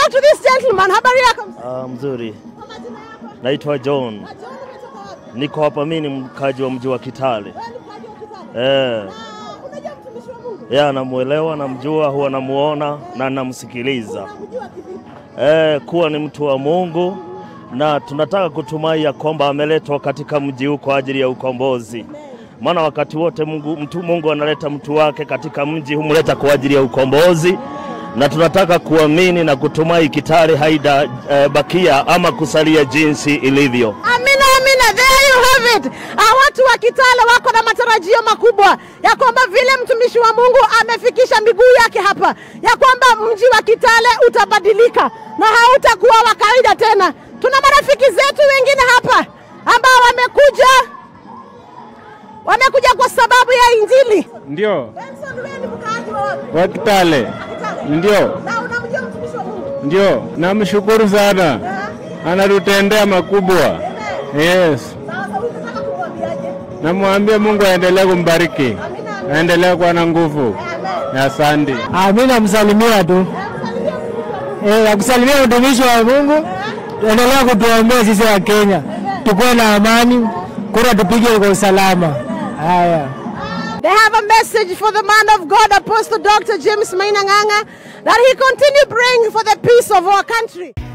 talk to this gentleman. Habari yako? Ah, mzuri. Kwa majina yako? Naitwa John. Na John umetoka wapi? Niko hapa, mimi ni mkaji wa mji wa Kitale. Wewe ni mkaji wa Kitale. Eh, Ah, unajua mtumishi wa Mungu? yeye anamuelewa, namjua, huwa namuona na namsikiliza. Unamjua kivipi? Eh, kuwa ni mtu wa Mungu na tunataka kutumai ya kwamba ameletwa katika mji huu kwa ajili ya ukombozi. Maana wakati wote Mungu, mtu Mungu analeta mtu wake katika mji humleta kwa ajili ya ukombozi, na tunataka kuamini na kutumai Kitale haida eh, bakia ama kusalia jinsi ilivyo. Amina, amina. There you have it. Ah, watu wa Kitale wako na matarajio makubwa ya kwamba vile mtumishi wa Mungu amefikisha miguu yake hapa, ya kwamba mji wa Kitale utabadilika na hautakuwa wa kawaida tena. Tuna marafiki zetu wengine hapa ambao wamekuja wamekuja kwa sababu ya Injili. Ndio, Benson, wewe ni mkaaji wa wapi? wa Kitale. Kitale. Ndio, Na unamjua mtumishi wa Mungu? ndio, namshukuru sana, anatutendea makubwa. Yes, Sasa unataka kumwambiaje? namwambia Mungu aendelee kumbariki, Amina, amina. aendelee kuwa na nguvu. Amen. Asante. Ah, mimi namsalimia tu Msalimia mtumishi wa Mungu. eh, nakusalimia mtumishi wa Mungu, endelea kutuombea sisi wa Kenya, tukuwe na amani, kura tupige kwa usalama. Haya. They have a message for the man of God, Apostle Dr. James Mainanganga, that he continue praying for the peace of our country.